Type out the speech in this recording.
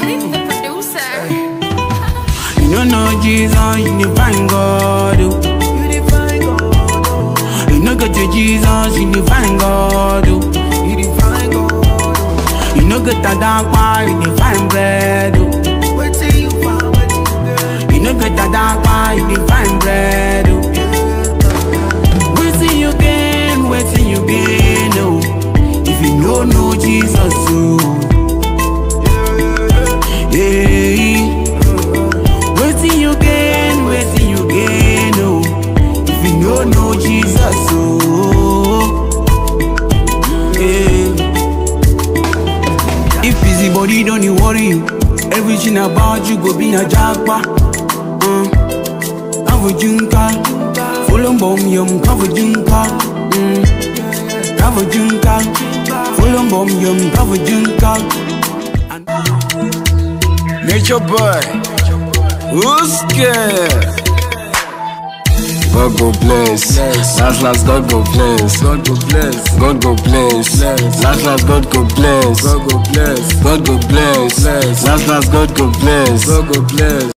Daddy, the producer. You don't know Jesus, you need find God. oh. You no get to Jesus, you need find God. oh. You no get a dark bar, you need find bread. oh. You no get a dark bar, you need find bread. oh. Waiting you gain, waiting you gain. Oh. If you no know Jesus, oh. Yeah. Waiting you gain, waiting you gain, oh. If you no know Jesus, oh. Yeah. If busy body don't you worry you, everything about you go be a jackpot. Uh. Cover junka, follow bomb yum, cover junka. Mm. Cover junka, follow bomb yum, cover junka. Nature boy, who's scared? God go bless. Last last God go bless. God go bless. God go bless. Last last God go bless. God go bless. God go bless. Last last God go bless. God go bless.